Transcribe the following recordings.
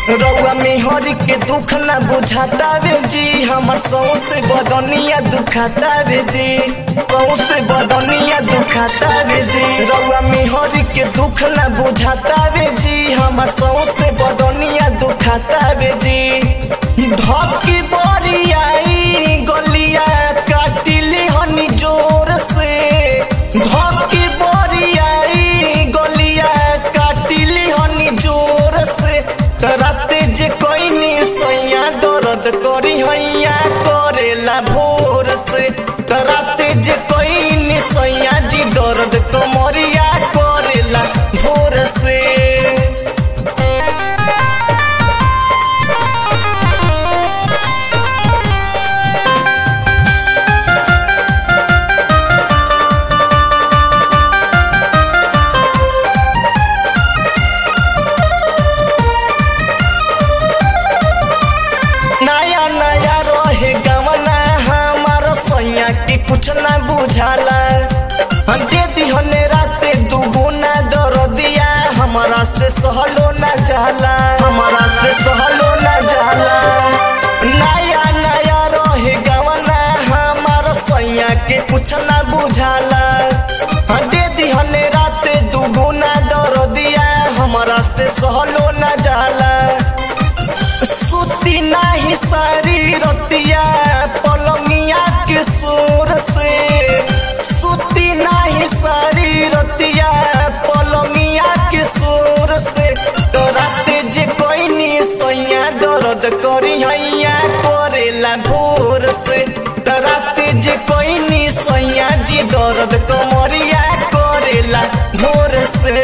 रउआ मेहर के दुख न बुझाता रे जी हमर सौसे बदनिया दुखाता रे जी सौसे बदनिया दुखाता रे जी रउआ मेहर के दुख न बुझाता रे जी हमर सौसे बदनिया दुखाता रे जी धकी बरियाई गलिया काटिली हनी जोर से धकी बरियाई गलिया काटिली हनी जोर से राते जे कोई नी सैया दर्द करी हैया करेला भोर से राते जे कोई नी सैया जी दर्द कमरिया करेला भोर से नया नया रहे गवना हमार सैया के कुछ न बुझाला हम दे दिहने राते दुगुना दर दिया हमारा से सहलो न जाला हमारा से सहलो न जाला नया नया रहे गवना हमार सैया के कुछ न बुझाला हम दे दिहने राते दुगुना दर दिया हमारा से सहलो न जाला सुती नाही सारी रतिया पलमिया के सोर से सुती नाही सारी रतिया पलमिया के सोर से तो राते जे कोई नी सैया दर्द करी हैया करेला भोर से तो राते जे कोई नी सैया जी दर्द कमरिया करेला भोर से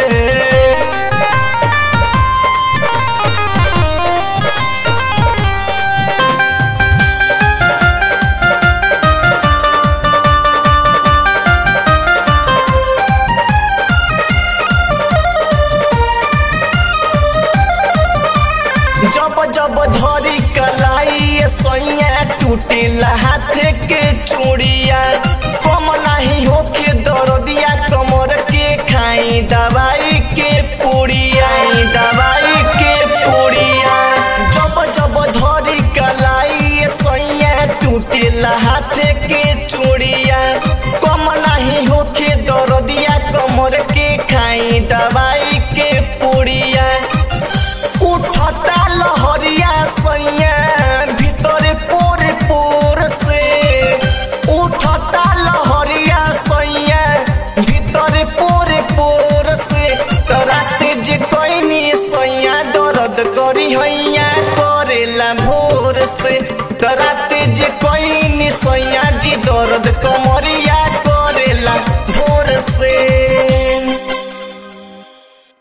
जब जब धरी कलाई सैया टूटेला हाथ के चूड़िया कम नहीं होके दर्दिया कमर के खाई दवाई के पूड़िया दवाई के पूड़िया जब जब धरी कलाई सैया टूटेला हाथ के चूड़िया कम नहीं होके दर्दिया कमर के खाई दवाई के पूड़िया उठता लहरिया सैया भीतर पोर पोर से उठता लहरिया सैया भीतर पोर पोर से राते जे कैनी सैया दर्द करी हैया करेला भोर से तरा